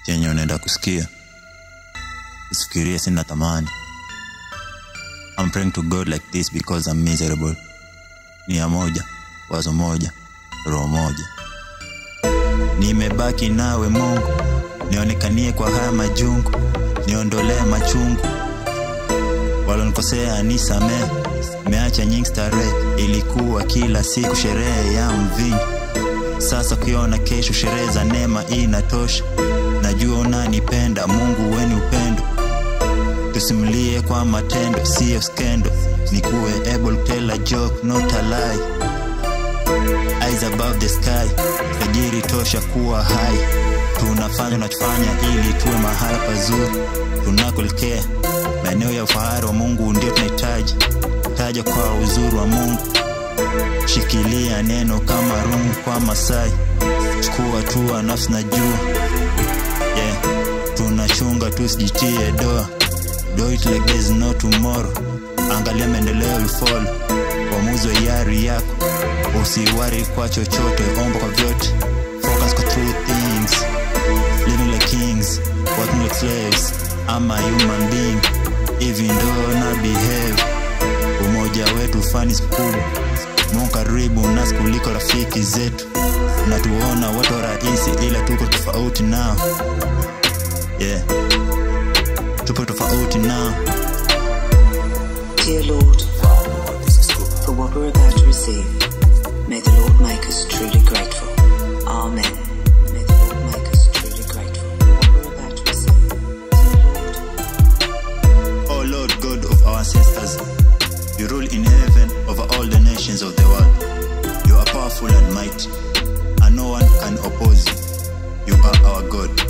chenye unaenda kusikia usifikirie sina thamani I'm praying to God like this because I'm miserable nia moja wazo moja roho moja nimebaki nawe mungu nionekanie kwa haya majungu niondolee machungu walonikosea nisamee meacha nyingi starehe ilikuwa kila siku sherehe ya mvinyo sasa ukiona kesho sherehe za neema inatosha najua unanipenda mungu weni upendo tusimulie kwa matendo siyo skendo nikuwe able to tell a joke not a lie eyes above the sky tajiri tosha kuwa hai tunafanya unachofanya ili tuwe mahali pazuri tunakuelekea maeneo ya ufahari wa mungu ndio tunahitaji taja kwa uzuri wa mungu shikilia neno kama rungu kwa masai chukua hatua nafsi na jua yeah. tunachunga tusijitie doa do it like there's no tomorrow angalia maendeleo ifolo uamuzi wa yari yako usiwari kwa chochote omba kwa vyote focus kwa true things living like kings working like slaves I'm a human being even though na behave umoja wetu fani mkubwa Mungu karibu nasi kuliko rafiki zetu natuona watu rahisi ila tuko tofauti nao yeah tupo tofauti nao Dear Lord, for what we're about to receive, may the Lord make us truly grateful. Amen. May the Lord make us truly grateful for what we're about to receive. Dear Lord, O Lord God of our ancestors, you rule in heaven over all the nations of the world. You are powerful and mighty, and no one can oppose you. You are our God.